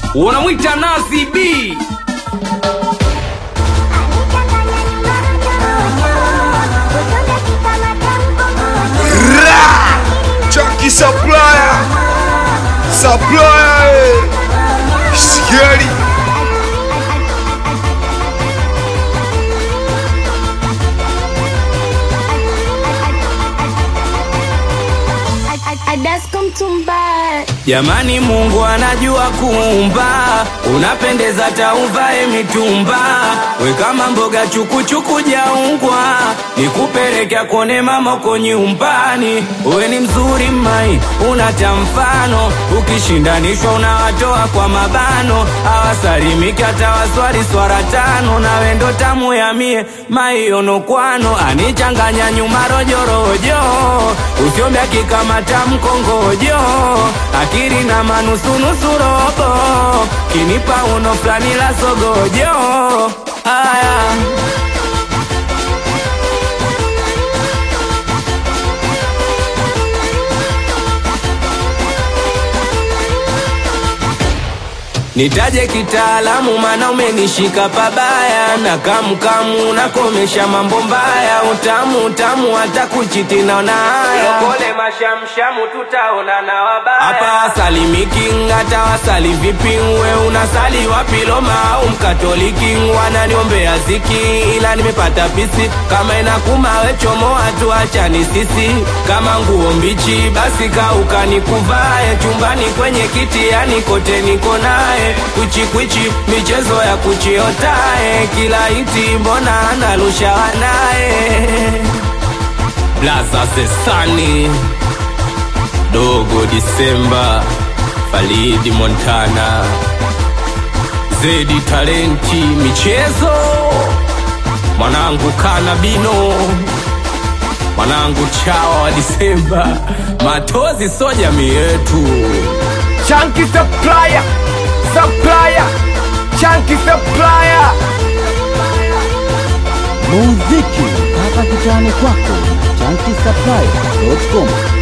unamwita Nazi B Chucky Supplier Supplier eh. Scary Jamani, Mungu anajua kuumba, unapendeza tauvae mitumba, we kama mboga chukuchuku jaungwa, nikupelekea kone mama uko nyumbani. We ni mzuri mai, unata mfano, ukishindanishwa unawatoa kwa mabano, awasalimiki hata waswali swara tano, na wendo tamu ya mie maionokwano, anichanganya nyuma rojorojo, usiombya kikamata mkongojo akiri na manusunusu robo kinipa uno fulani la sogojo haya Nitaje kitaalamu mana umenishika pabaya na kamkamu nakomesha mambo mbaya utamu utamu hata kuchiti naona haya Lokole mashamshamu tutaona na wabaya Hapa wasalimiki hata wasali vipi we unasali wapi Roma au mkatoliki wananiombea ziki ila nimepata pisi kama inakuma we chomoa tu achani sisi kama nguo mbichi basi kauka nikuvae chumbani kwenye kiti yani kote niko naye kwichi kwichi michezo ya kuchiotae kila iti mbona analusha wanaye blaza sesani dogo disemba falidi montana zedi talenti michezo mwanangu kanabino mwanangu chawa wa disemba matozi so jamii yetu Chunky Supplier Supplier Chunky Supplier muziki mpaka kitani kwako na chankisapply.com